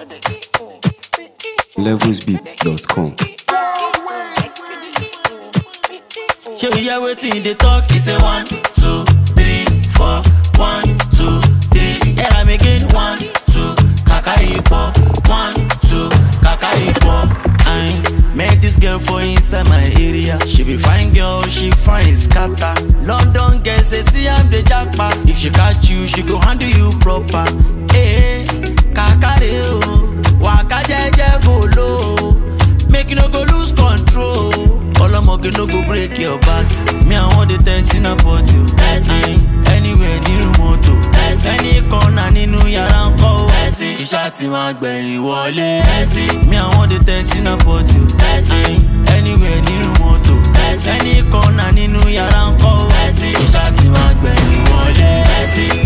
levelsbeats.com. Shey we hear wetin dey talk? He say one, two, three, four, one, two, three. Hear am again, one, two, kaka ipo, one, two, kaka ipo. I met this girl for inside my area. She be fine girl, she fine scatter. London girls they see am dey japa. If she catch you, she go handle you proper. Hey, kakare o, waka jeje bolo. Make you no go lose control. Ọlọ́mọge no go break your back. Me I wan dey test in about you. Ẹ̀sìn anywhere nínú mọ́tò. Ẹ̀sìn any corner nínú yàrá ń kọ́ o. Ẹ̀sìn iṣẹ́ ti máa gbẹ̀yìn wọlé. Ẹ̀sìn me I wan dey test in about you. Ẹ̀sìn anywhere nínú mọ́tò. Ẹ̀sìn any corner nínú yàrá ń kọ́ o. Ẹ̀sìn iṣẹ́ ti máa gbẹ̀yìn wọlé. Ẹ̀sìn.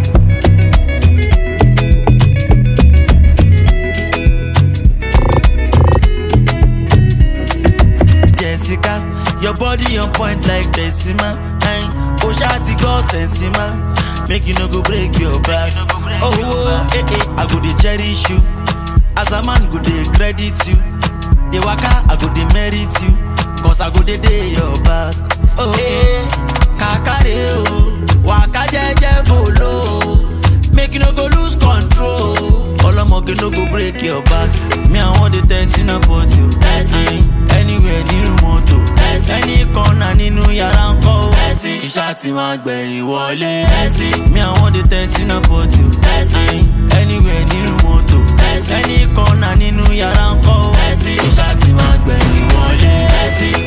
Jessica. Your body on point like Decima. Ayin, o ṣá ti gbọ́ sẹ̀nsìmá. Make you no go break your back. Oh, oh, eh, eh, I go dey cherish you. As a man go dey credit you. Dey waka, I go dey merit you. Cause I go dey dey your back. Oh, eh, kakare o. Waka jẹ́jẹ́ bolo. Make you no go lose control. Ọlọ́mọge no go break your back. Me, I wan dey test in about you. Ẹ̀sìn anywhere nínú mọ́tò. Ẹ̀sìn any corner nínú yàrá ń kọ́ o. Ẹ̀sìn iṣẹ́ ti máa gbẹ̀yìn wọlé. Ẹ̀sìn me, I wan dey test in about you. Ẹ̀sìn anywhere nínú mọ́tò. Ẹ̀sìn any corner nínú yàrá ń kọ́ o. Ẹ̀sìn iṣẹ́ ti máa gbẹ̀yìn wọlé. Ẹ̀sìn.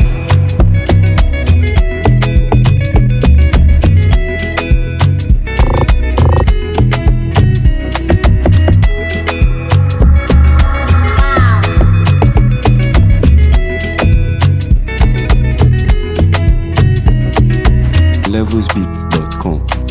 levelsbeats.com.